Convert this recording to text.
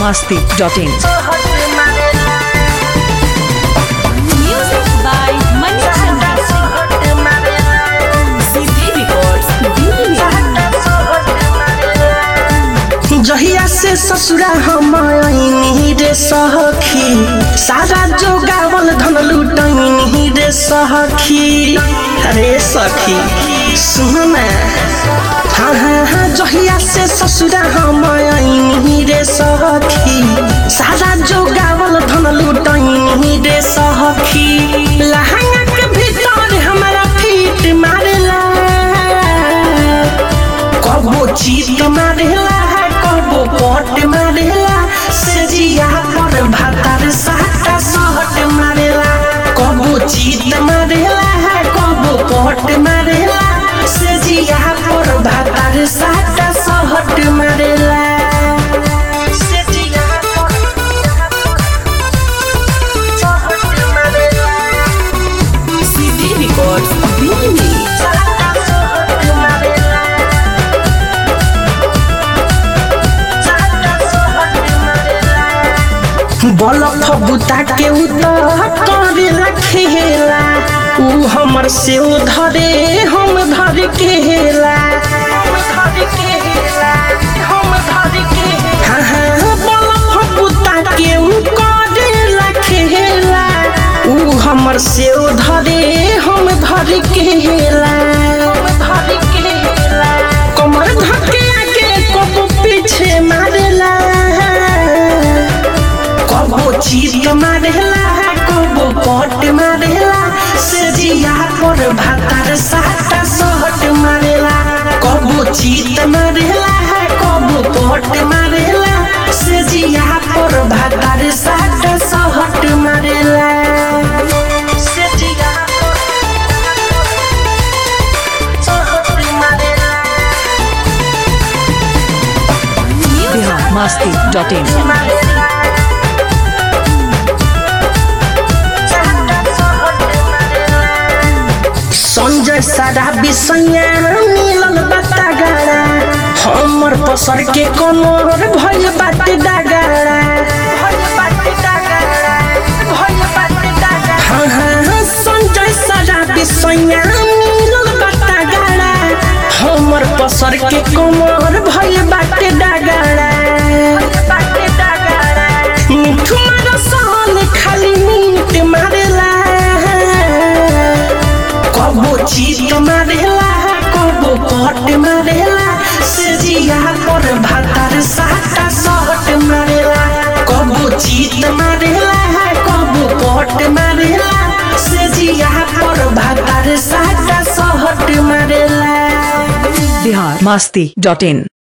masti.in. Music by Manichandra CD Records, Delhi. जहिया से ससुरा हम आईनी रे सखी सारा जो गावल धन लुटैनी रे सखी अरे सखी सुन ना हाँ हाँ हाँ जहिया से ससुरा हम आईनी रे सखी सारा जो गावल धन लुटैनी रे सखी लहंगा के भीतर हमारा फीट मारेला कबो चीत मारेला कबो पट मारेला सेजिया पर भातार साटा सहट मारेला कबो चीत मारेला कबो पट मारेला सेजिया पर भातार साटा सहट मारेला सेजिया पर सहट मारेला CD Records, Delhi. साटा सहट मारेला बलफ बुता के उतर करे रखेला ऊ हमर से धरे हम धर के हेला हाँ हाँ बलफ बुता के ऊ करे रखेला ऊ हमर से धरे हम धर के हेला कमर धके आगे कबो पीछे मारेला कबो चीत मारेला कबो पट मारेला सेजिया पर भातार साटा सहट मारेला कबो चीत मारेला कबो पट मारेला सेजिया पर भातार साटा सहट मारेला सेजिया सहट मारेला Bihar masti.in. संजय सारा विषया मिलल बाता गाड़ा हमर पसर के कमर भइल बाटे डागाड़ा हाँ हाँ हाँ, संजय सारा विषया मिलल बाता गाड़ा हमर पसर के कमर भइल बाटे डागाड़ा मिठू मारा साल खाली मीट मारेला कबो चीत मारेला कबो पट मारेला सेजिया पर भातार साटा सहट मारेला कबो चीत मारेला कबो पट मारेला सेजिया पर भातार साटा सहट मारेला Bihar masti.in.